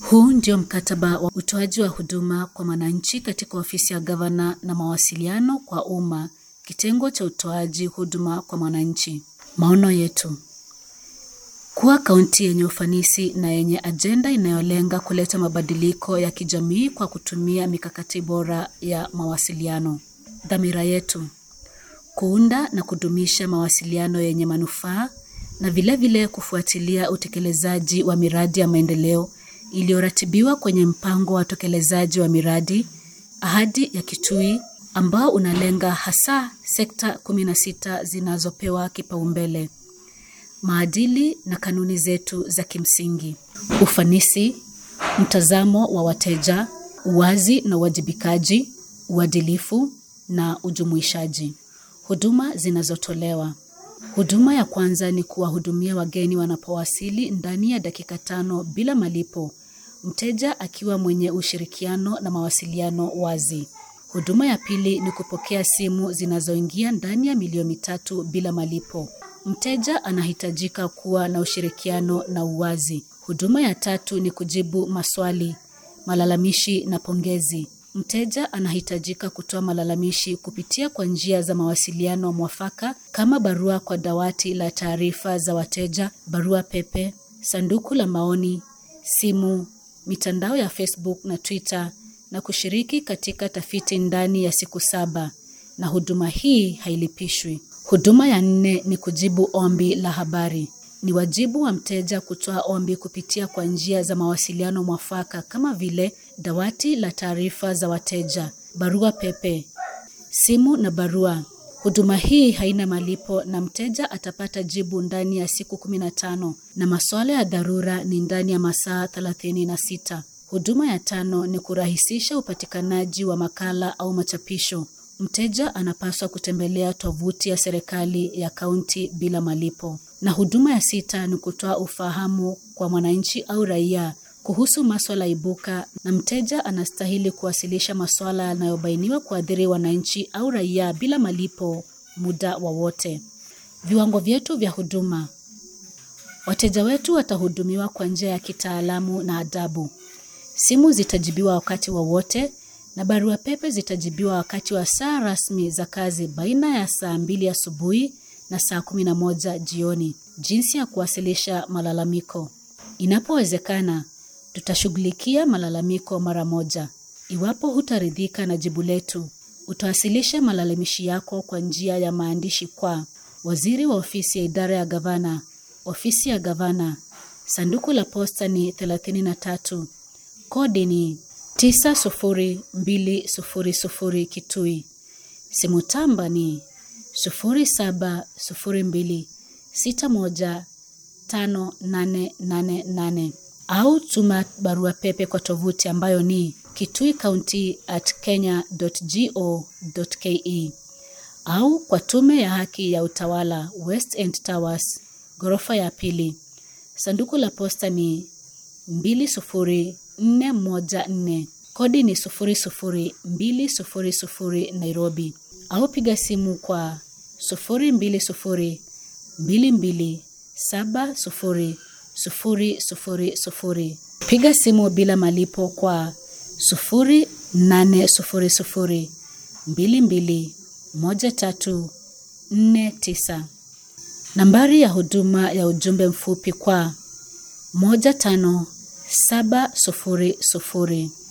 Huu ndio mkataba wa utoaji wa huduma kwa wananchi katika ofisi ya gavana na mawasiliano kwa umma, kitengo cha utoaji huduma kwa mwananchi. Maono yetu kuwa kaunti yenye ufanisi na yenye ajenda inayolenga kuleta mabadiliko ya kijamii kwa kutumia mikakati bora ya mawasiliano. Dhamira yetu kuunda na kudumisha mawasiliano yenye manufaa na vilevile vile kufuatilia utekelezaji wa miradi ya maendeleo iliyoratibiwa kwenye mpango wa utekelezaji wa miradi ahadi ya Kitui ambao unalenga hasa sekta 16 zinazopewa kipaumbele. Maadili na kanuni zetu za kimsingi: ufanisi, mtazamo wa wateja, uwazi na uwajibikaji, uadilifu na ujumuishaji. Huduma zinazotolewa. Huduma ya kwanza ni kuwahudumia wageni wanapowasili ndani ya dakika tano bila malipo, mteja akiwa mwenye ushirikiano na mawasiliano wazi. Huduma ya pili ni kupokea simu zinazoingia ndani ya milioni mitatu bila malipo. Mteja anahitajika kuwa na ushirikiano na uwazi. Huduma ya tatu ni kujibu maswali, malalamishi na pongezi. Mteja anahitajika kutoa malalamishi kupitia kwa njia za mawasiliano mwafaka kama barua kwa dawati la taarifa za wateja, barua pepe, sanduku la maoni, simu, mitandao ya Facebook na Twitter na kushiriki katika tafiti ndani ya siku saba. Na huduma hii hailipishwi. Huduma ya nne ni kujibu ombi la habari. Ni wajibu wa mteja kutoa ombi kupitia kwa njia za mawasiliano mwafaka kama vile dawati la taarifa za wateja, barua pepe, simu na barua. Huduma hii haina malipo na mteja atapata jibu ndani ya siku 15 na masuala ya dharura ni ndani ya masaa 36. Huduma ya tano ni kurahisisha upatikanaji wa makala au machapisho. Mteja anapaswa kutembelea tovuti ya serikali ya kaunti bila malipo. Na huduma ya sita ni kutoa ufahamu kwa mwananchi au raia kuhusu maswala ibuka, na mteja anastahili kuwasilisha maswala yanayobainiwa kuathiri wananchi au raia bila malipo muda wowote. Viwango vyetu vya huduma. Wateja wetu watahudumiwa kwa njia ya kitaalamu na adabu. Simu zitajibiwa wakati wowote wa na barua pepe zitajibiwa wakati wa saa rasmi za kazi baina ya saa mbili asubuhi na saa kumi na moja jioni. Jinsi ya kuwasilisha malalamiko. Inapowezekana, tutashughulikia malalamiko mara moja. Iwapo hutaridhika na jibu letu, utawasilisha malalamishi yako kwa njia ya maandishi kwa waziri wa ofisi ya idara ya gavana, ofisi ya gavana, sanduku la posta ni 33, kodi ni 90200 Kitui. Simu tamba ni 0702615888 au tuma barua pepe kwa tovuti ambayo ni kituicounty at kenya.go.ke au kwa tume ya haki ya utawala West End Towers, ghorofa ya pili. Sanduku la posta ni 20414 kodi ni 00200 Nairobi, au piga simu kwa 0202270000. Piga simu bila malipo kwa 0800221349. Nambari ya huduma ya ujumbe mfupi kwa moja tano saba sufuri sufuri.